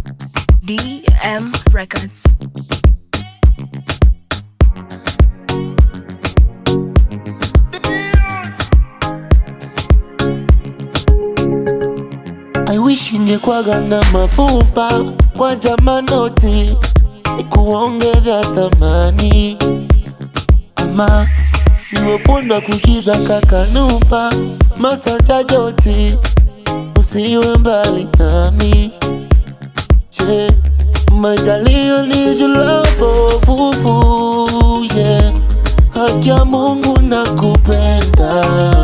DM Records. I wish ingekwaga na mafupa kwa jamanoti kuongeza thamani, ama nimefundwa kukiza kakanupa masanja joti, usiwe mbali nami yeah. My darling, I need your love, oh, boo, boo, yeah. Haki ya Mungu nakupenda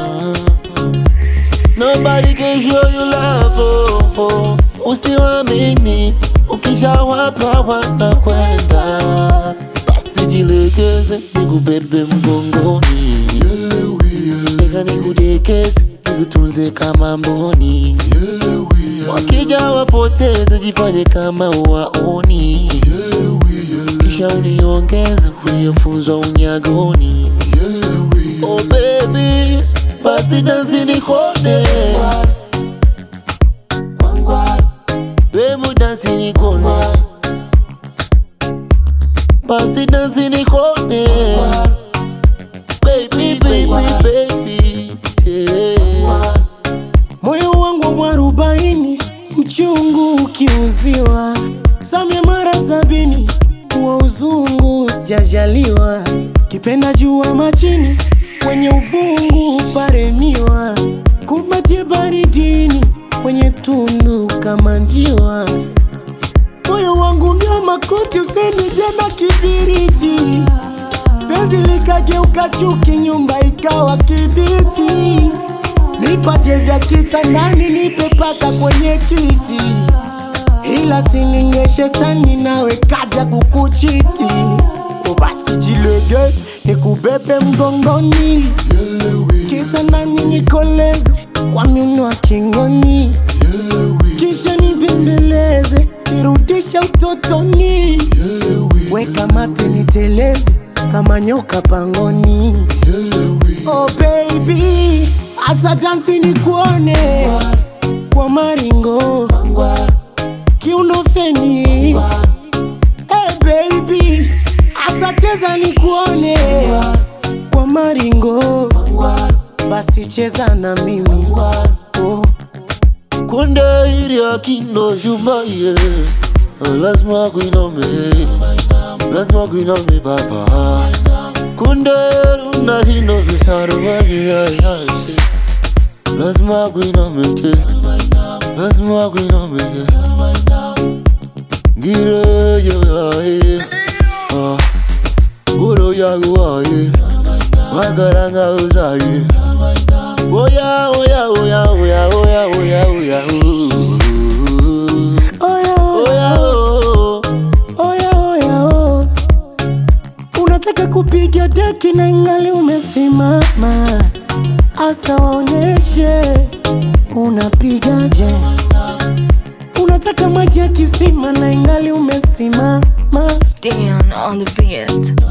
Nobody can show you love, oh, oh. Usiwamini, ukishawapa wanakwenda. Basi jilegeze, nikubebe mgongoni, nika nikudekeze, nikutunze kama mboni. Wakija wapoteze, jifanye kama uwaoni, kisha uniongeze uliofunzwa unyagoni. Oh baby, basi dansi nikone Baby dansi nikone Basi dansi nikone Baby, baby, baby yeah. Moyo wangu mwarobaini, mchungu ukiuziwa, samia mara sabini, wa uzungu sijajaliwa, kipenda jua machini, kwenye uvungu paremiwa, kumbatie baridini, kwenye tundu kama njiwa. Moyo wangu ndio makuti, usenije na kibiriti, penzi likageuka chuki, nyumba ikawa kibiti. Nipatie vya kitandani, nipe paka kwenye kiti, ila sininge shetani nawe kaja kukuchiti. O basi jilege, nikubebe mgongoni, kitandani nikoleze kwa miuno ya kingoni, kisha nibembeleze, nirudishe utotoni, weka mate niteleze kama nyoka pangoni. Oh baby, asa dansi nikuone kwa maringo kiuno feni. Hey baby, asa cheza nikuone kwa maringo, basi cheza na mimi oh. Kunde hili akindo shumaye Lazima kuiname Lazima kuiname baba Kunde runa hindo vitaro waye Lazima kuiname ke Lazima kuiname ke Gire yo yae Ah Uro ya guaye Magaranga uzaye Oya oya oya oya oya oya oya ooh. Oya, Oya oh. oya, oya, oh. Unataka kupiga deki na ingali umesimama, asa waonyeshe unapigaje. Unataka maji ya kisima na ingali umesimama, Stay on on the beat.